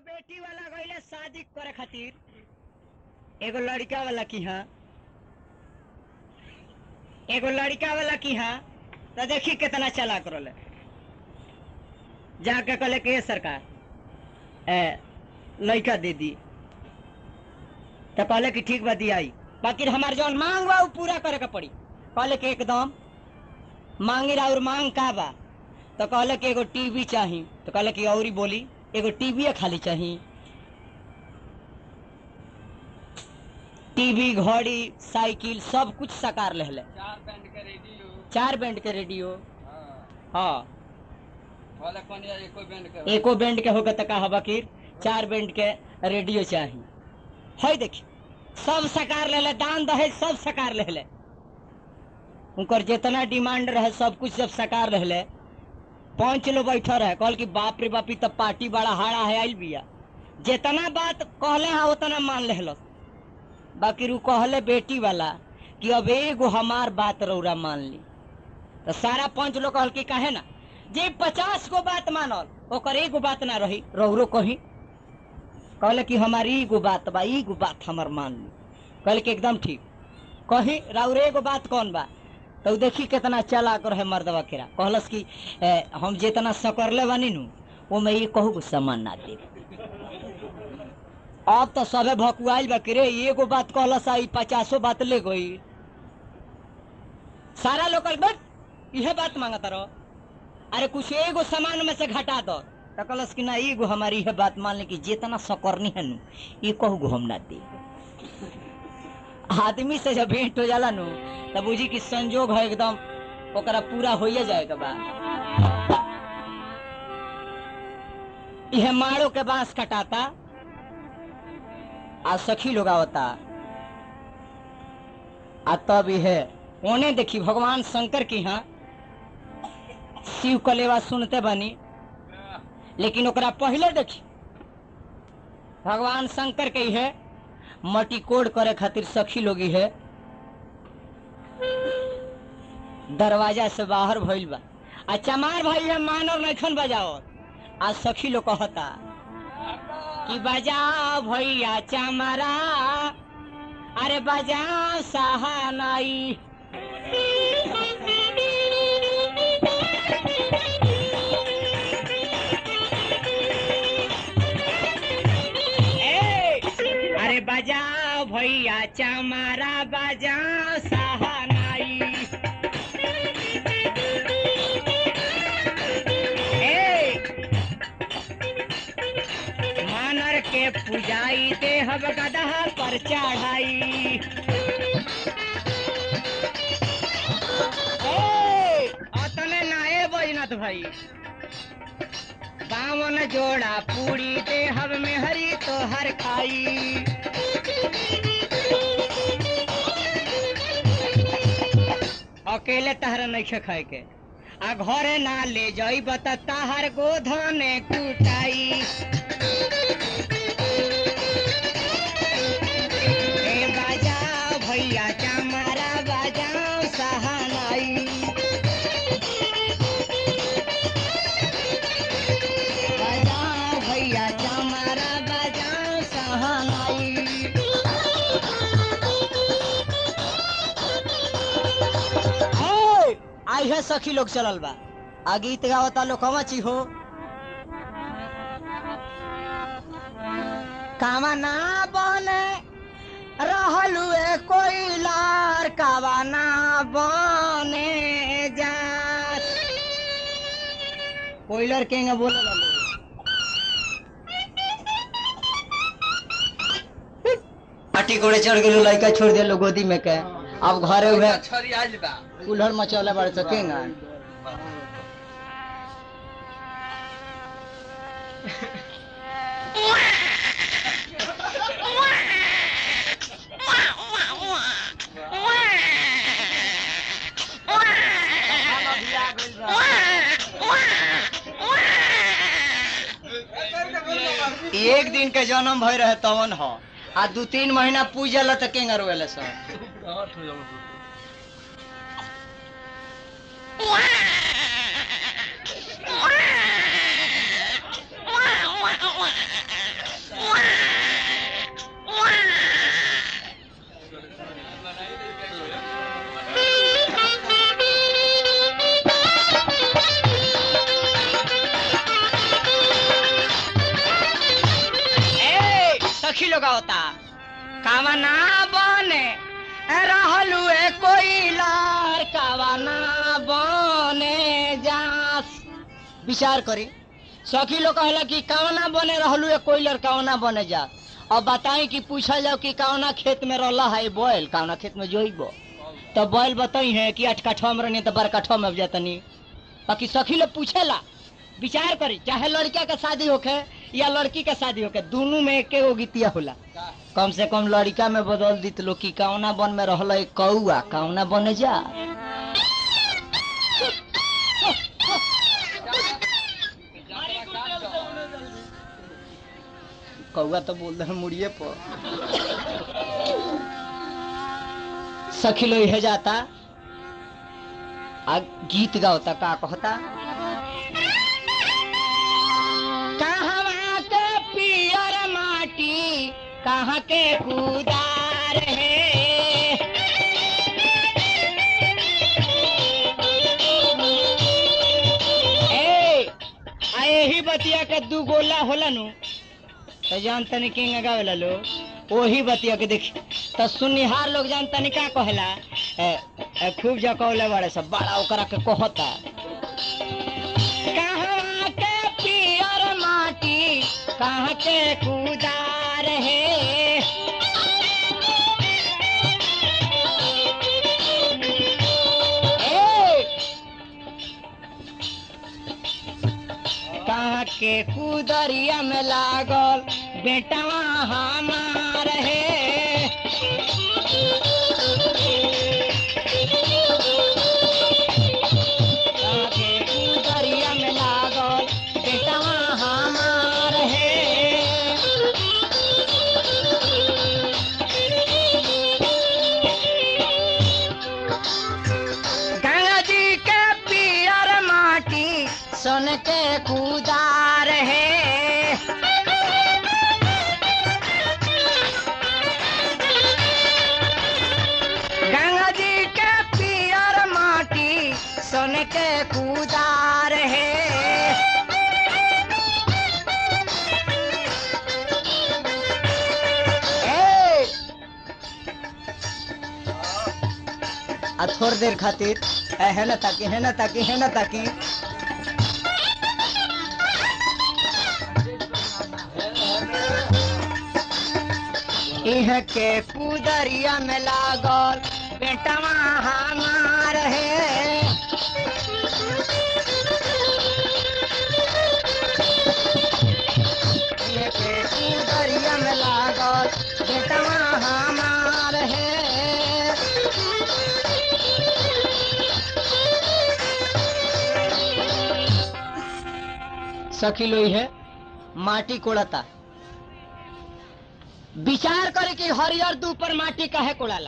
बेटी वाला गईले शादी करे खातिर एगो लड़का वाला की हाँ एगो लड़का वाला की हाँ तो देखी कितना चालाक रोले जाके कहले के सरकार ए लड़का दे दी तो कहले कि ठीक बा दियाई बाकी हमार जौन मांग बा उ पूरा करे के पड़ी कहले कि एकदम मांगी और मांग का बा तो कहले कि एगो टीवी चाही तो कहले कि औरी बोली एगो टीवी खाली चाही टीवी घड़ी साइकिल सब कुछ साकार ले चार बैंड के रेडियो चार बैंड के रेडियो हाँ हाँ वाला कौन या एको बैंड के एको बैंड के होगा तो कहा बकीर चार बैंड के रेडियो चाही है देखी सब सकार ले ले दान दहेज सब सकार ले ले उनकर जितना डिमांड रहे सब कुछ जब सकार ले ले पांच लोग बैठा रहे कहल कि बाप रे बापी तब पार्टी बड़ा हाड़ा है आइल बिया जितना बात कहले है उतना मान ले बाकी रू कहले बेटी वाला कि अब एगो हमार बात रौरा मान ली तो सारा पंच लोग कहल कि काहे ना जे पचास गो बात मानल ओकर एगो बात ना रही रौरो कही कहले कि हमारी एगो बात बा एगो बात हमर मान ली कहले कि एकदम ठीक कही राउर एगो बात कौन बा तो उ देखी कितना चालाक रहे मर्दवा केरा कहलस कि ए, हम जितना सकरले बानी नु वो मैं ये कहू सामान ना दे अब तो सबे भकुआइल बा कि रे एगो बात कहलस आई पचासो बात ले गई सारा लोग कहल, बट इहे बात मांगता रहो अरे कुछ एगो सामान में से घटा दो तो कहलस कि ना एगो हमारी यह बात मान ली कि जितना सकरनी है नु ये कहू हम ना दे आदमी से जब भेंट हो जाला नु तब बुझी कि संजोग है एकदम ओकरा पूरा होइए जाएगा बा यह माड़ो के बांस कटाता आ सखी लोग आवता आ तब यह ओने देखी भगवान शंकर की यहाँ शिव कलेवा सुनते बनी लेकिन ओकरा पहले देखी भगवान शंकर के है मटी कोड़ करे खातिर सखी लोग है दरवाजा से बाहर भइल बा आ चमार भाई है मानव नैखन बजाओ आ सखी लोग कहता कि बजाओ भैया चमरा अरे बजाओ सहानाई ए, अरे बजाओ भैया चमारा बजाओ सहानाई ए, मानर के पुजाई देहब गदहा पर चढ़ाई ए, अतने नाए बजनत भाई बावन जोड़ा पूरी देहब में हरी तो हर खाई अकेले तहरा नहीं खाए के आ घरे ना ले जाई बता ताहर गोधने कुटाई ए बाजाओ भैया चमारा बाजाओ सहानाई बजाओ भैया चमारा बजाओ सहानाई ए, आई है सखी लोग चलल बा आ गीत गावता लोग कमा ची हो कामा ना बने रहलू ए कोइलार कावा ना बने जा कोइलर केंगे बोले लालो पाटी कोड़े चढ़ गेलो लड़का छोड़ दिलो गोदी में के अब घरे हुए छरी आइल बा कुल्हड़ मचौले बड़ सकेंगा एक दिन के जन्म भई रहे तवन हो आ दू तीन महीना पूजल त केंगा रोएले सब सखी लोग होता कावना बने रहलू ए कोई लार कावना बने जास विचार करी सखी लोग कहला कि कावना बने रहलू ए कोई लर कावना बने जा अब बताई कि पूछल जाओ कि कावना खेत में रहला है बैल कावना खेत में जोइबो तो बैल बताई है कि आठ कठवा में रहनी तो बारह कठवा में अब जातनी बाकी सखी लोग पूछेला विचार करी चाहे लड़का के शादी होखे या लड़की के शादी होखे दोनों में एके गो गीतिया होला कम से कम लड़का में बदल दी लोग कि कौना बन में रहल है कौआ कौना बने जा कौआ तो बोल रहे मुड़िए पर सखी लो यह जाता आ गीत गावता का कहता कहवा के पियर माटी कहाँ के कुदार है ए, आ यही बतिया के दू गोला होला नु तो जान तनी किंग गावेला लो वही बतिया के देखी तो सुनिहार लोग जान तनी का कहला ए, ए, खूब जकौले बड़े सब बड़ा ओकरा के कहता कहाँ के पियर माटी कहाँ के कुदार है ए, कहाँ के कुदरिया में लागल बेटवा हमार है कहाँ के कुदरिया में लागल बेटवा हमार है गंगा जी के पियर माटी सोन के कुदार है गंगा जी के पियर माटी सोन के कुदार है ए! आ थोड़ देर खातिर ए, है ना ताकि है ना ताकि है ना ताकि इह के कुदरिया में लागल बेटवा हमार है इह के कुदरिया में लागल बेटवा हमार है सखी लोई है माटी कोड़ता विचार करे कि हरियर दू पर माटी काहे कोड़ाला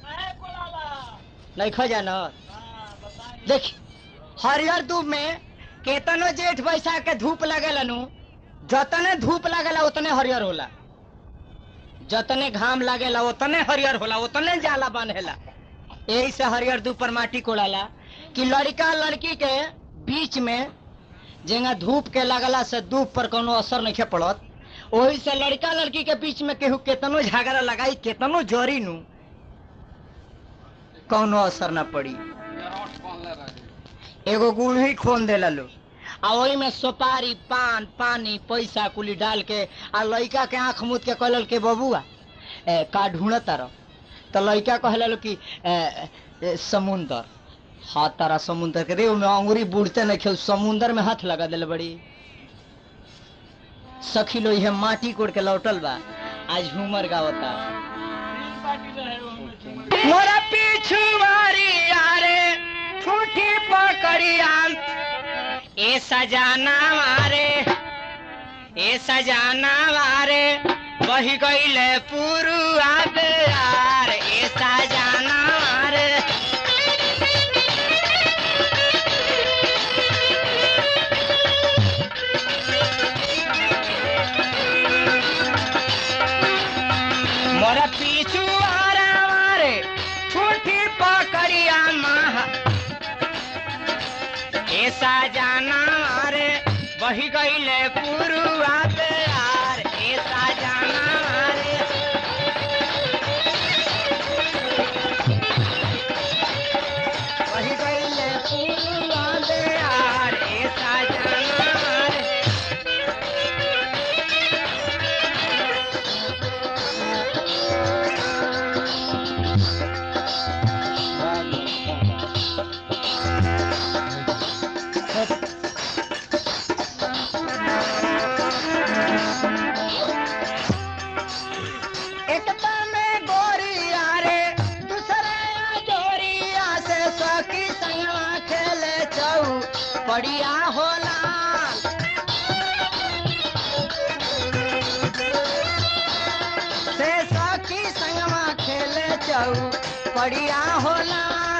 नहीं खो जाना देख हरियर दूब में केतनो जेठ बैसाख के धूप लगेला नु जतने धूप लगेला उतने हरियर होला जतने घाम लागेला उतने हरियर होला उतने जाला बनेला यही से हरियर दूब पर माटी कोड़ाला कि लड़का लड़की के बीच में जेंगा धूप के लगला से धूप पर कोनो असर नहीं पड़त वही से लड़का लड़की के बीच में केहू केतनो झगड़ा लगाई केतनो जोरी नु कोनो असर ना पड़ी एगो गुड़ ही खोन देला लो आ वही में सुपारी पान पानी पैसा कुली डाल के आ लड़का के आंख मुद के कहल के बबुआ ए, का ढूंढ तार तो लड़का कहला लो कि ए, ए, समुंदर हाँ तारा समुंदर के रे में अंगूरी बूढ़ते नहीं खेल समुंदर में हाथ लगा दिल बड़ी सखी लो यह माटी कोड़ के लौटल बा आज झूमर गावता मोरा पिछुआरी यारे ठूठी पकड़िया ए सजाना मारे ए सजाना मारे बही गईले पुरुआ बेयार ए सजाना मारे मोरा पिछुआरा मारे ठूठी पकड़िया महा ऐसा जाना रे बही गईले पुरुआ पे यार ऐसा जाना रे बढ़िया होला से सखी संगमा खेले जाऊ बढ़िया होला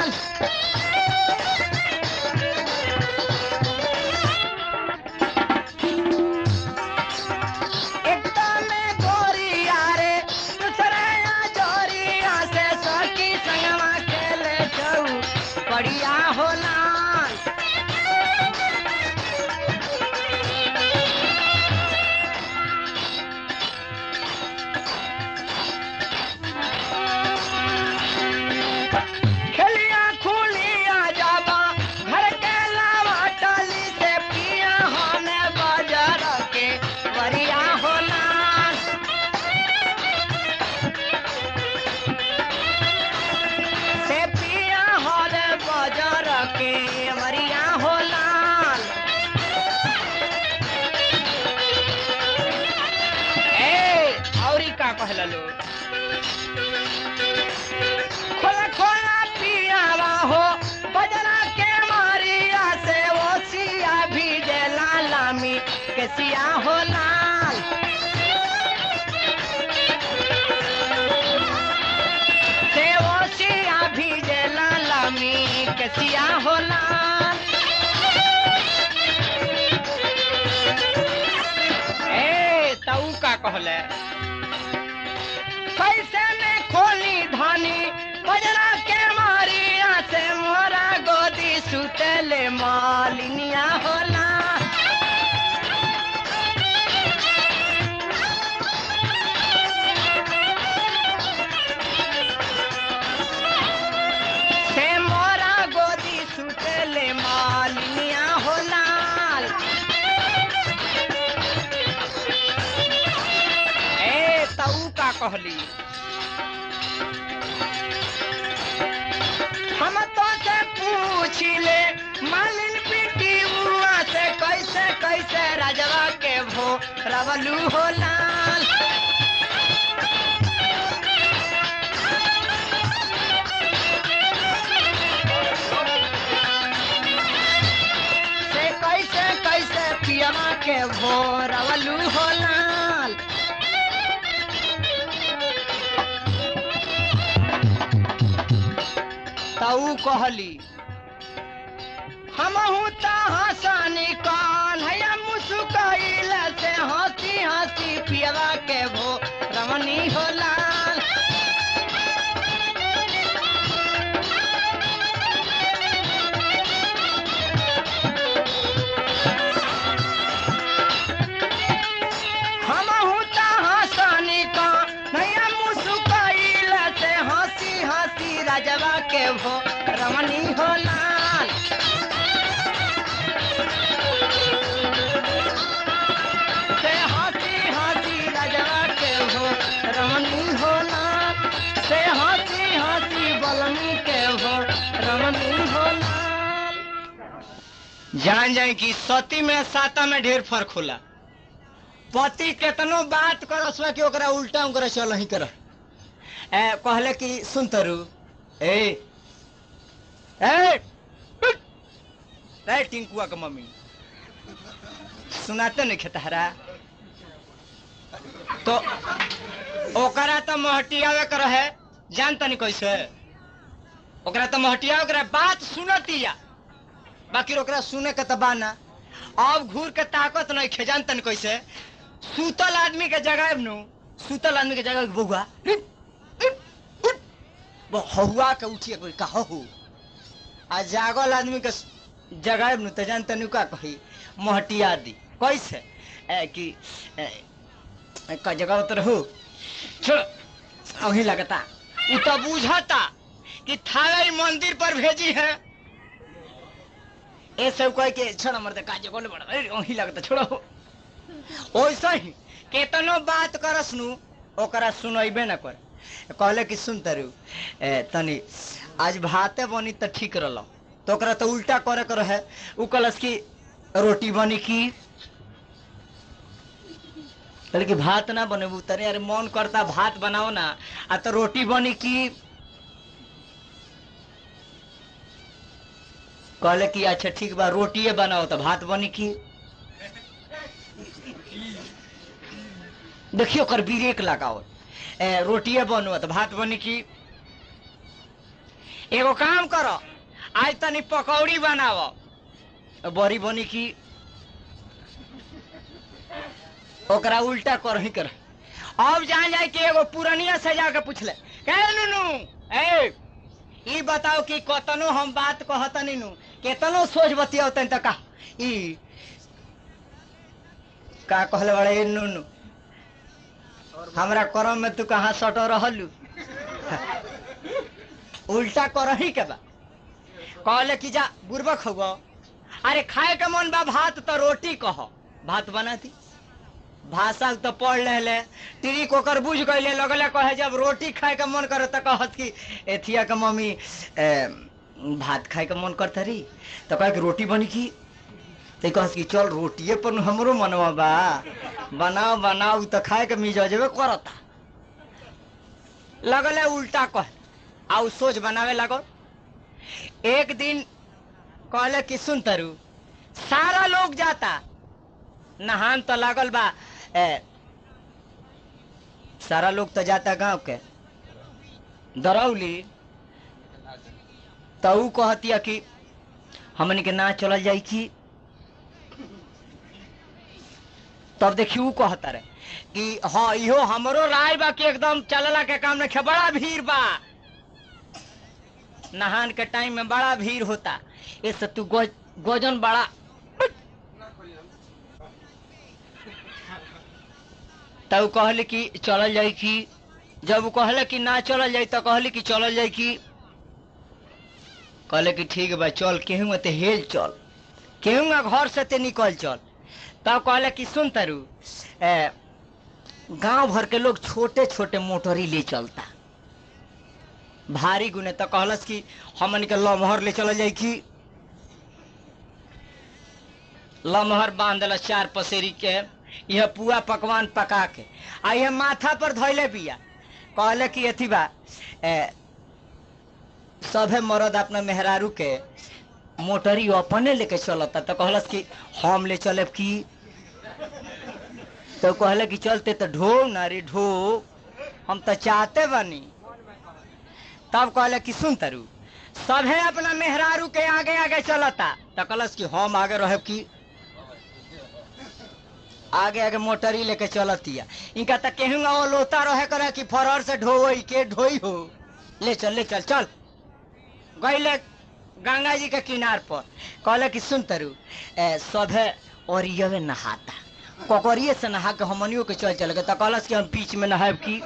एकदम गोरिया रे दूसरे जोरिया से सखी संगमा खेले जाऊ बढ़िया होला खेलिया खुलिया जाबा घर के लावा टाली से पिया हमें बाजार के वरिया होला से पिया हरे बाजार के वरिया होला ए औरी का कहला लोग खोला खोला पियावा हो बजना के मारिया से वो सिया भी जे लामी के सिया हो लाल से वो सिया भी जे लामी के सिया हो लाल ए तऊ का कहले कैसे में खोली धानी बजरा के मारिया से मोरा गोदी सुतले मालिनिया होला से मोरा गोदी सुतले मालिनिया होला ए तऊ का कहली हम तो से पूछ ले मालिन बेटी बुआ से कैसे कैसे राजवा के भो रवलू हो लाल से कैसे कैसे पियमा के भो रवलू हो लाल तऊ कहली हमहू त हंसानी कान हैया मुसुकैल से हंसी हंसी पियवा के भो रमनी हो लाल हमहू त हंसानी कान हैया मुसुकैल से हंसी हंसी राजवा के भो रमनी हो लाल से हंसी हंसी राजवा के हो रमनी हो लाल से हंसी हंसी बलमी के हो रमनी हो लाल जान जाए कि सती में साता में ढेर फर्क होला पति केतनो बात करस कि ओकरा उल्टा ओकरा चल ही कर ए कहले कि सुन तरु ए ए उठ! ए टिंकुआ के मम्मी सुनाते नहीं खेतहरा तो ओकरा तो महटियावे कर है जान तनी कैसे ओकरा तो महटिया ओकरा बात सुनतिया बाकी ओकरा सुने के तो बाना अब घूर के ताकत नहीं खे जान तनी कैसे सूतल आदमी के जगह नु सूतल आदमी के जगह बउआ वो हहुआ के उठिए कोई कहो हो आ जागल आदमी के जगह नु त जान तनी का कही महटिया दी कैसे ए, कि ए, का जगह उतर हो छोड़ अही लगता उ तो बुझता कि थावे मंदिर पर भेजी है ए सब कह के छोड़ मर का जगह बड़ा अही लगता छोड़ो ओइसा ही केतनो बात करस नु ओकरा सुनैबे न कर कहले कि सुन तरु ए, तनी आज भाते बनी त ठीक रहल तो ओकरा तो उल्टा करे कर है उ कहलस कि रोटी बनी की कहले कि भात ना बनेबू तरे अरे मन करता भात बनाओ ना आ तो रोटी बनी की कहले कि अच्छा ठीक बा रोटिए बनाओ तो भात बनी की देखियो ओकर ब्रेक लगाओ ए, रोटिए बनो तो भात बनी की एगो काम करो आज तनी पकौड़ी बनाओ तो बड़ी बनी की ओकरा उल्टा कर ही कर अब जान जाए कि एगो पुरनिया से जाके पूछले कहे नुनू ए ई बताओ कि कतनो हम बात कहतनी नु केतनो सोच बतियावतन त का ई का कहले बड़े ए नुनू हमरा करम में तू कहाँ सटो रहलू उल्टा करही के बा कहले कि जा बुरबक हो अरे खाए के मन बा भात तो रोटी कह भात बना दी भाषा तो पढ़ ले टिरी कोकर बुझ गईले लगले कहे जब रोटी खाए के मन करे तो कहत कि एथिया के मम्मी ए, भात खाए के मन करता रही तो कहे कि रोटी बनी की तो कहत कि चल रोटिए पर हमरो मनवा बा बनाओ बनाओ तो खाए के मिजाजबे करता लगले उल्टा कह आउ सोच बनावे लगो एक दिन कहले कि सुन तरु सारा लोग जाता नहान तो लागल बा ए, सारा लोग तो जाता गांव के दरौली तो ऊ कहतिया कि हमन के ना चलल जाई की तब देखी ऊ कहता रहे कि हाँ इहो हमरो राय बा कि एकदम चलला के काम में बड़ा भीड़ बा नहान के टाइम में बड़ा भीड़ होता इससे तू गो, गोजन बड़ा तब ऊ कहले कि चलल जाई की जब ऊ कहले कि ना चलल जाई तो कहले कि चलल जाई की कहले कि ठीक बा चल केहू ते हेल चल केहू घर से ते निकल चल तब कहले कि सुन तरु ए, गांव भर के लोग छोटे छोटे मोटरी ले चलता भारी गुने तो कहलस कि हमन के लमहर ले चल जाई की लमहर बांध देला चार पसेरी के यह पुआ पकवान पका के आ यह माथा पर धैले बिया कहले कि अथी बा ए, सभे मर्द अपना मेहरारू के मोटरी अपने लेके चलता तो कहलस कि हम ले चले की तो कहले कि चलते तो ढो ना रे ढो हम तो चाहते बनी तब कहले कि सुन तरु सभे अपना मेहरारू के आगे आगे चलता तो कहलस कि हम आगे रहे की आगे आगे मोटरी लेके चलतिया इनका तो केहू वो लोता रहे करे कि फरर से ढोई के ढोई हो ले चल ले चल चल गईले गंगा जी के किनार पर कहले कि सुन तरु ए, सभे ओरियवे नहाता ककरिए से नहा के हमनियो के चल चल गए तो कहलस कि हम बीच में नहाब की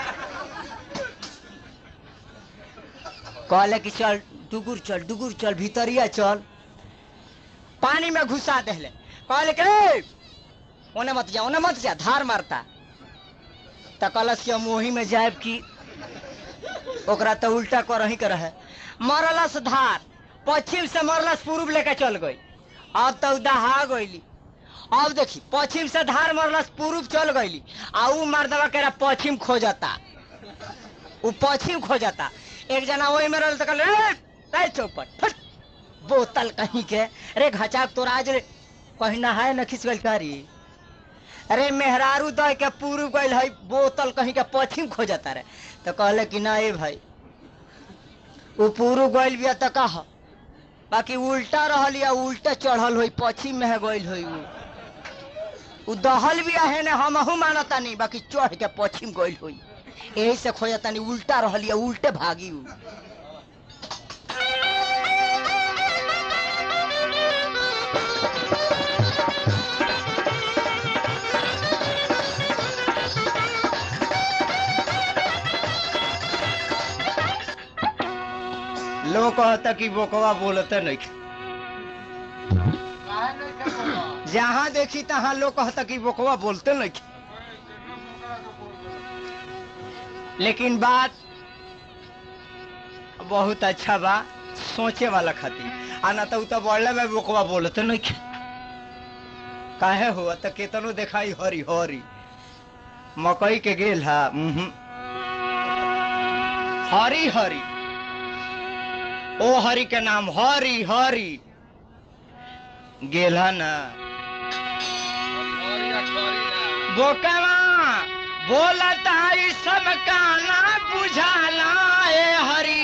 कहले कि चल डुगुर चल डुगुर चल भीतरिया चल पानी में घुसा देले कहले कि "ए, ओने मत जा ओने मत जा धार मारता तो कहलस कि हम वही में जाएब की ओकरा तो उल्टा करही के रहे मरलस धार पश्चिम से मरलस पूर्व लेके चल गई अब तो दहा गईली अब देखी पश्चिम से धार मरलस पूर्व चल गईली आ ऊ मर्दवा के पश्चिम खोजता ऊ पश्चिम खोजता एक जना वही में रहल तो कहले "ए, ए चौपट फट बोतल कहीं के अरे घचाक तोरा आज रे कहीं नहाए न खिंच गइल कारी अरे मेहरारू दह के पूर्व गइल है बोतल कहीं के पश्चिम खोजता रे तो कहले कि ना ए भाई ऊ पूर्व गइल बिया तो कह बाकी उल्टा रहल या उल्टा चढ़ल होई पश्चिम में है गइल होई ऊ ऊ दहल बिया है ने हमहू मानता नहीं बाकी चढ़ के पश्चिम गइल होई यही से खोजता नहीं उल्टा रहल या उल्टे भागी ऊ लोग कहता कि बोकवा बोलते नहीं जहाँ देखी तहाँ लोग कहता कि बोकवा बोलते नहीं लेकिन बात बहुत अच्छा बा सोचे वाला खातिर आ ना तो उ तो बढ़ले में बोकवा बोलते नहीं काहे हुआ तो केतनो देखाई हरी हरी मकई के गेल हा उहुं। हरी हरी ओ हरि के नाम हरि हरि गेला ना खोरिया खोरिया बोकवा बोलता ई सब काना बुझाला ए हरी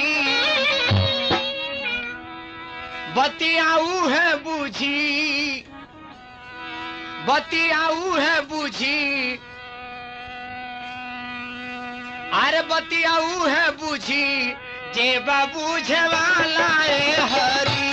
बतियाऊ है बुझी बतियाऊ है बुझी अरे बतियाऊ है बुझी जे बुझे वाला ए हरी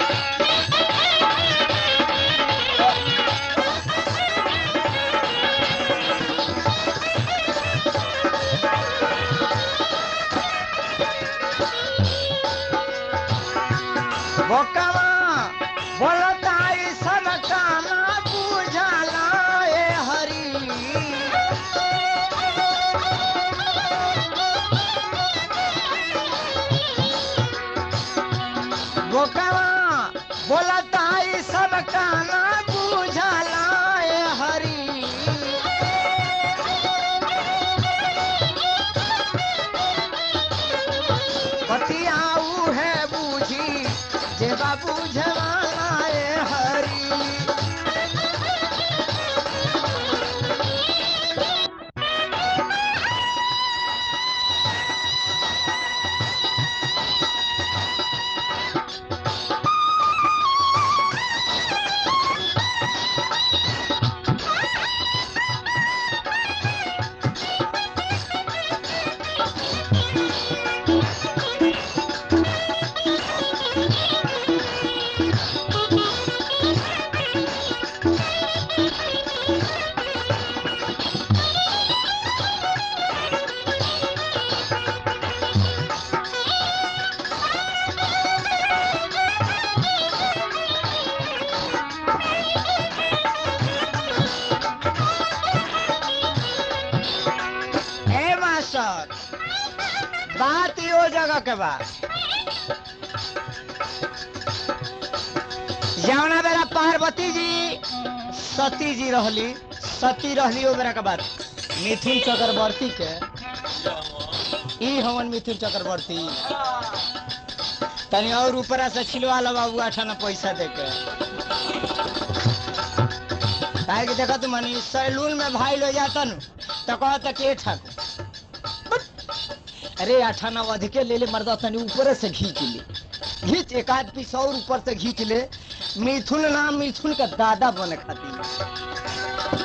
बोकवा बोलता ई सब काना बुझाला ए हरी बोकवा बोलता ई सब काना बुझाला ए हरी पतियाऊ है बूझी जे बाबू झवाए हरी ए मास्टर बात यो जगह के बा जौना बेरा पार्वती जी सती जी रहली सती रहली ओ बेरा के बात मिथुन चक्रवर्ती के ई हमन मिथुन चक्रवर्ती तनी और ऊपरा से छिलवा लो बाबू अठाना पैसा दे के काहे कि देखत मनी सैलून में भाई लो जाता नु तो कहता के ठक अरे अठाना अधिके ले ले मर्दा तनी ऊपर से घींच ले घींच एक आध पीस और ऊपर से घींच ले मिथुन नाम मिथुन का दादा बने खातिर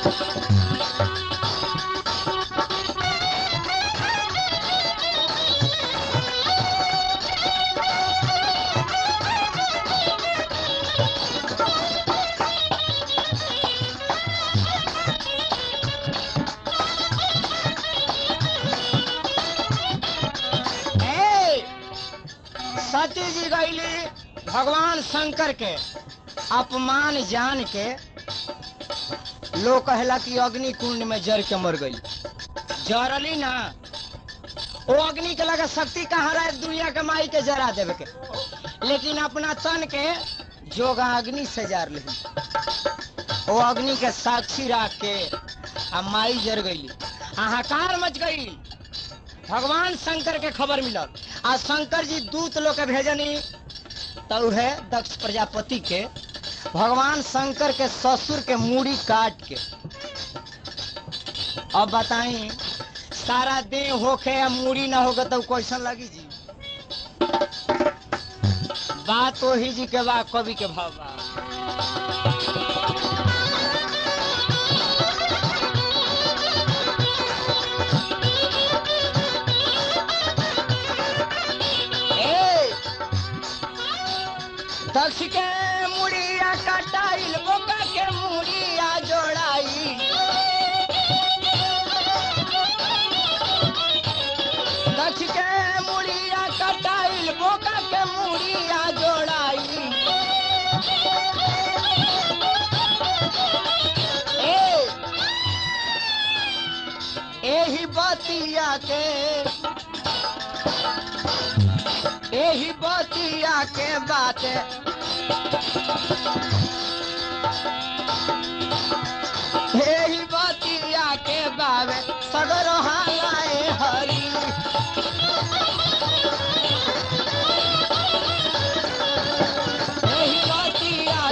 ए, सती जी गईली भगवान शंकर के अपमान जान के लोग कहला कि अग्नि कुंड में जर के मर गई जरली ना वो अग्नि के लगा शक्ति कहाँ रहे दुनिया के माई के जरा देवे के लेकिन अपना तन के जोगा अग्नि से जार ली वो अग्नि के साक्षी रख के आ माई जर गई हाहाकार मच गई भगवान शंकर के खबर मिलल आ शंकर जी दूत लोग के भेजनी तो है दक्ष प्रजापति के भगवान शंकर के ससुर के मूड़ी काट के अब बताई सारा देह होके या मूड़ी ना होगा तो कैसन लगी जी बात वही जी के बा कवि के भाव बा ए, दक्ष के मुड़िया कटाइल बोका के मुड़िया जोड़ाई दक्ष के मुड़िया कटाइल बोका के मुड़िया जोड़ाई ए, एही बतिया के एही बतिया के बात एही बतिया के बावे सगर हालाए हरी एही बतिया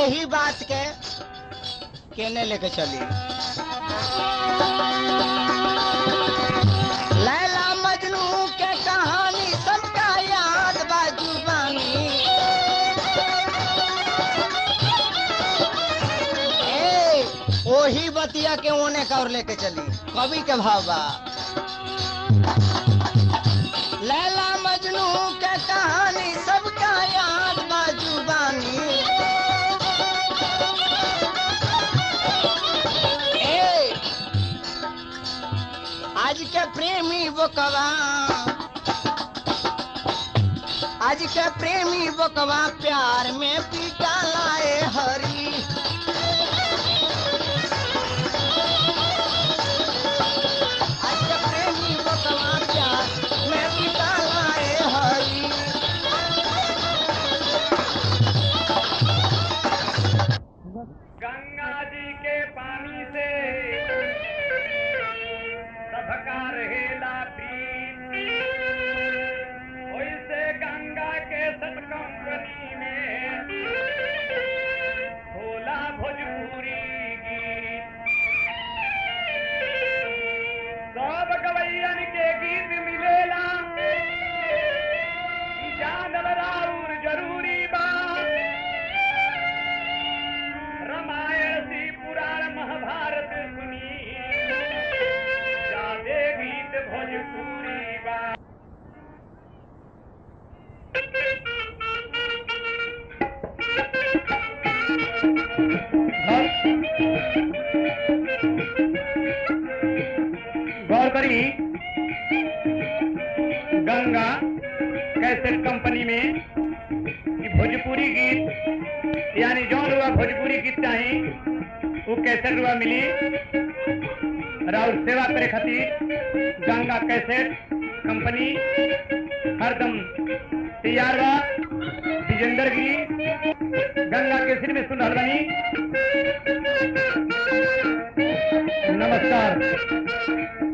यही बात के केने लेके चली लैला मजनू के कहानी सबका याद बा जुबानी ए, ओही बतिया के ओने कौर लेके चली कवि के भाव बा लैला मजनू के कहानी सबका याद बा जुबानी ए, आज के प्रेमी बोकवा आज के प्रेमी बोकवा प्यार में पीटा लाए हरी आज के प्रेमी बोकवा प्यार में पीटा लाए हरी गंगा जी के पानी से सबका रहेला प्रीत ओइसे गंगा के सत कंपनी में होला भोजपुरी गीत सब गवैयन के गीत मिलेला ई जानल राउर जरूरी बा रामायण सी पुराण महाभारत सुनी जादे गीत भोजपुरी बा गौर करी गंगा कैसेट कंपनी में ये भोजपुरी गीत यानी जौन रुआ भोजपुरी गीत चाही वो कैसेट रुआ मिली राउर सेवा करे खातिर गंगा कैसेट कंपनी हरदम तैयार बा विजेंदर गिरी गंगा केसरी में सुन रहल बानी नमस्कार